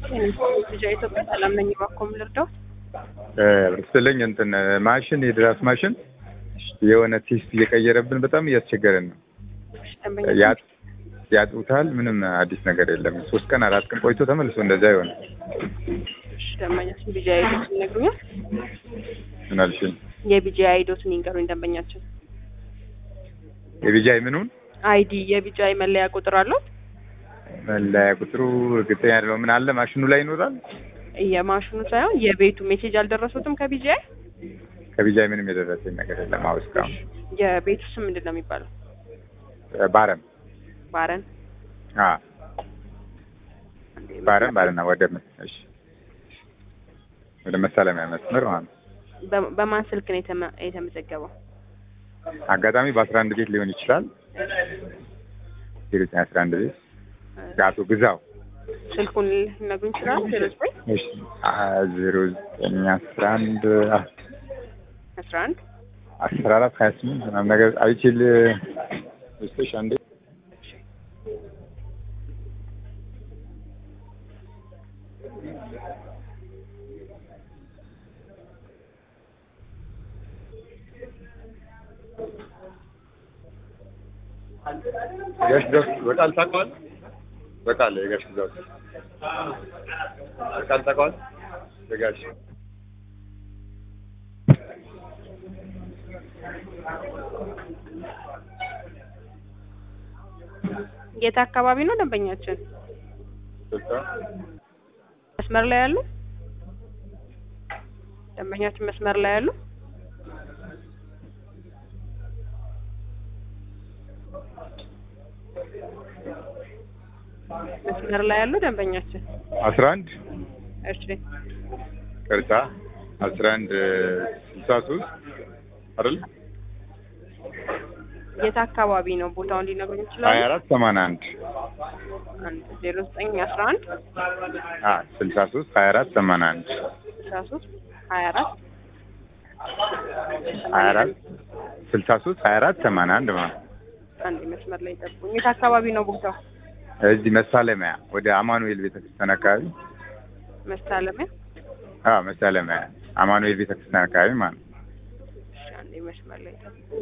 ልጃ ኢትዮጵያ ሰላም ነኝ። እባክዎ ምን ልርዳዎት? ስትለኝ እንትን ማሽን የድራስ ማሽን የሆነ ቴስት እየቀየረብን በጣም እያስቸገረን ነው። እሺ፣ ደንበኛ ያጥ- ያጡታል። ምንም አዲስ ነገር የለም። ሶስት ቀን አራት ቀን ቆይቶ ተመልሶ እንደዛ ይሆናል። እሺ፣ ደንበኛችን ቢጂ አይዶትን ይነግሩኛል? ምን አልሽኝ? የቢጂ አይዶትን ይንገሩኝ ደንበኛችን። የቢጃይ ምኑን አይዲ የቢጂ አይ መለያ ቁጥር አለው? መለያ ቁጥሩ እርግጠኛ አይደለሁም። ምን አለ ማሽኑ ላይ ይኖራል። የማሽኑ ሳይሆን የቤቱ ሜሴጅ አልደረሱትም ከቢጂ አይ? ከቢጃይ ምንም የደረሰኝ ነገር የለም። አሁን እስካሁን የቤቱ ስም ምንድን ነው የሚባለው? ባረም ባረን አ ባረም ባረና ወደ እሺ ወደ መሳለሚያ መስመር ማለት ነው። በ- በማን ስልክ ነው የተመ- የተመዘገበው? አጋጣሚ በአስራ አንድ ቤት ሊሆን ይችላል። ዜሮ አስራ አንድ ቤት አቶ ግዛው ስልኩን ሊነግሩኝ ይችላሉ? ዜሮ ዘጠኝ እሺ ዜሮ ዘጠኝ አስራ አንድ አስራ አንድ አስራ አራት ሀያ ስምንት ምናምን ነገር አይችል ስቶሽ አንዴ የጋሽ ግዛው በቃል ታውቀዋል? በቃል የጋሽ ግዛው በቃል ታውቀዋል? የጋሽ የት አካባቢ ነው ደንበኛችን? በቃ መስመር ላይ ያሉ ደንበኛችን መስመር ላይ ያሉ መስመር ላይ ያሉ ደንበኛችን አስራ አንድ እሺ ቅርታ አስራ አንድ ስልሳ ሶስት አይደል የት አካባቢ ነው ቦታውን ሊነግሩኝ ሀያ ይችላሉ? አራት ሰማንያ አንድ አንድ ዜሮ ዘጠኝ አስራ አንድ አ ስልሳ ሶስት ሀያ አራት ሰማንያ አንድ ስልሳ ሶስት ሀያ አራት ሀያ አራት ስልሳ ሶስት ሀያ አራት ሰማንያ አንድ ማለት ነው። አንድ መስመር ላይ ጠብቁኝ። የት አካባቢ ነው ቦታው? እዚህ መሳለሚያ ወደ አማኑኤል ቤተክርስቲያን አካባቢ መሳለሚያ አ መሳለሚያ አማኑኤል ቤተክርስቲያን አካባቢ ማለት ነው። እሺ፣ አንዴ መስመር ላይ ጠብቁኝ።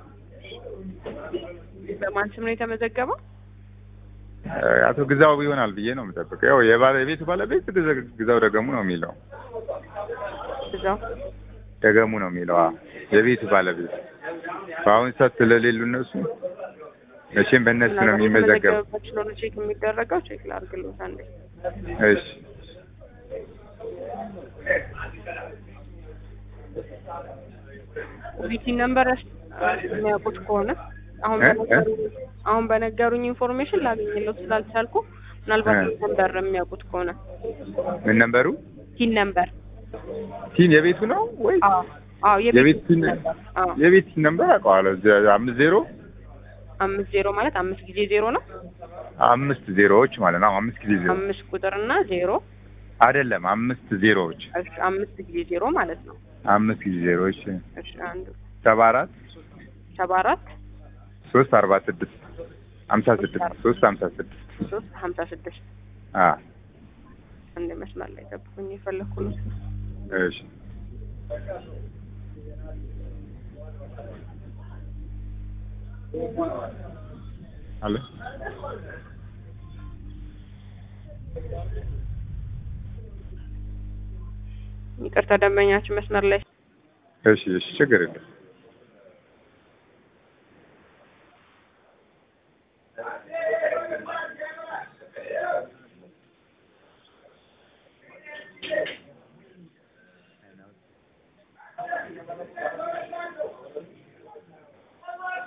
በማን ስም ነው የተመዘገበው? እ አቶ ግዛው ይሆናል ብዬ ነው የምጠብቀው። ያው የባለ- የቤቱ ባለቤት ግዛ- ግዛው ደገሙ ነው የሚለው እዛው ደገሙ ነው የሚለው አዎ። የቤቱ ባለቤት በአሁን ሰዓት ስለሌሉ እነሱ መቼም በእነሱ ነው የሚመዘገብ። የተመዘገበበት ስለሆነ ቼክ የሚደረገው ቼክ ላድርግልዎት አንዴ። እሺ ቪቲ ነምበር የሚያውቁት ከሆነ አሁን እ? በነገሩኝ አሁን በነገሩኝ ኢንፎርሜሽን ላገኝለው ስላልቻልኩ ምናልባት እ። ቲን ነምበር የሚያውቁት ከሆነ ምን ነበሩ? ቲን ነምበር ቲን የቤቱ ነው ወይ አዎ አዎ የቤት የቤት ቲን ነምበር አዎ የቤት ቲን ነበር አውቀዋለሁ። ዘ- አምስት ዜሮ አምስት ዜሮ ማለት አምስት ጊዜ ዜሮ ነው አምስት ዜሮዎች ማለት ነው። አምስት ጊዜ ዜሮ አምስት ቁጥር እና ዜሮ አይደለም፣ አምስት ዜሮዎች እሺ አምስት ጊዜ ዜሮ ማለት ነው አምስት ጊዜ ዜሮዎች እሺ አንዱ ሰባ አራት ሰባ አራት ሶስት አርባ ስድስት ሀምሳ ስድስት ሶስት ሀምሳ ስድስት ሶስት ሀምሳ ስድስት አ አንድ መስመር ላይ ጠብቁኝ የፈለኩ ነው እሺ አለ ይቅርታ ደንበኛችን መስመር ላይ እሺ እሺ ችግር የለም